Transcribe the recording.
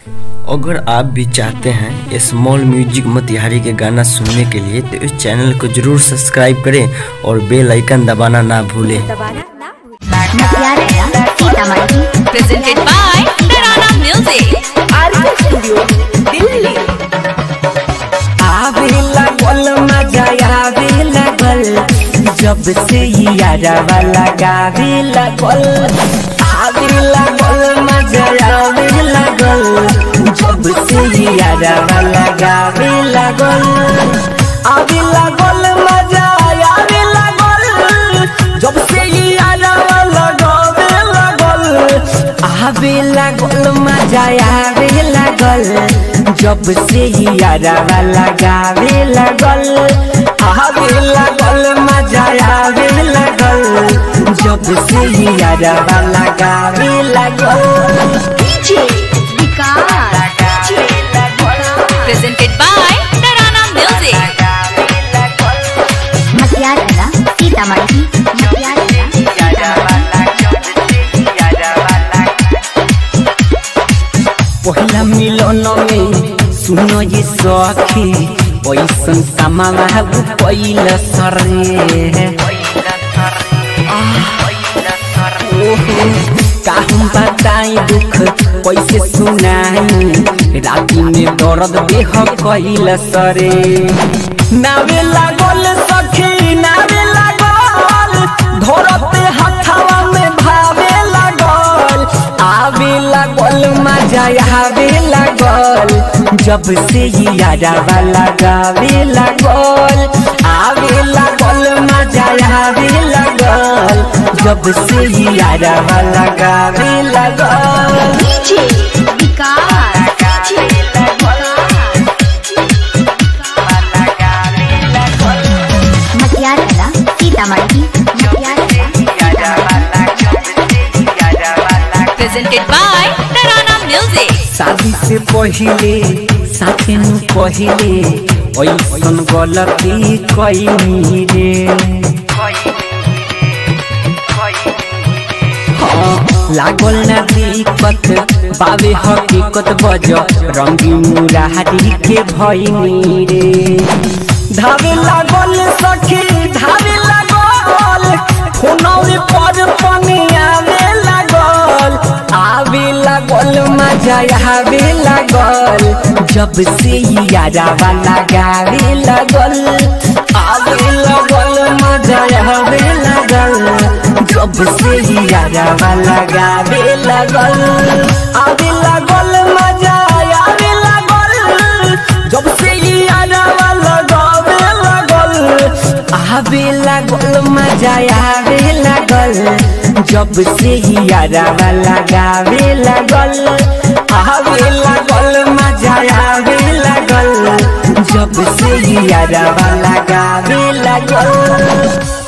अगर आप भी चाहते हैं स्मॉल म्यूजिक मोतिहारी के गाना सुनने के लिए तो इस चैनल को जरूर सब्सक्राइब करें और बेल आइकन दबाना ना भूलें मतियार जिला Sitamarhi presented by Tarana Music. RK studio Delhi आवे लागल मजा आवे लागल जब से यारवा लगावे लागल आवे लागल मजा आवे लागल जब से यारवा लगावे लागल आवे लागल मजा आवे लागल जब से यारवा लगावे लागल आवे लागल मजा आवे लागल जब से यारवा लगावे लागल आवे लागल मजा आवे लागल जब से यारवा लगावे लागल DJ Vikas Presented by Tarana Music. Matiyar जिला सीतामढ़ी मतियार जिला पहिला मिलन में सुनो ये सखी पैसन कमावा पहिला सरे ओहो काहूं बताई दुख कैसे सुनाई राती में दर्द देह कैल सरे नावे लागल सखी नावे लागल धरते हथवा में भावे लागल आवे लागल मजा आवे लागल जब से यारवा लगावे लागल आवे लागल मजा आवे लागल जब से यारवा लगावे लागल डीजे विकास मतियार जिला सीतामढ़ी मतियार जिला Presented by Tarana Music. शादी से पहिले साथे नु पहिले ऐसन गलती कैनी रे हाँ, लागल ना दिक्कत बाबे हकीकत बज रंगी मुरारी के भैनी रे धावे लागल सखी धावे लागल फोनवे पर पानी आवे लागल आवे लागल मजा आवे लागल जब से यारवा लगावे लागल आवे लागल मजा आवे लागल जब से यारवा लगावे लागल आवे लागल मजा आवे लागल जब से यारवा लगावे लागल आवे लागल मजा आवे लागल जब से यारवा लगावे लागल आवे लागल मजा आवे लागल जब से यारवा लगावे लागल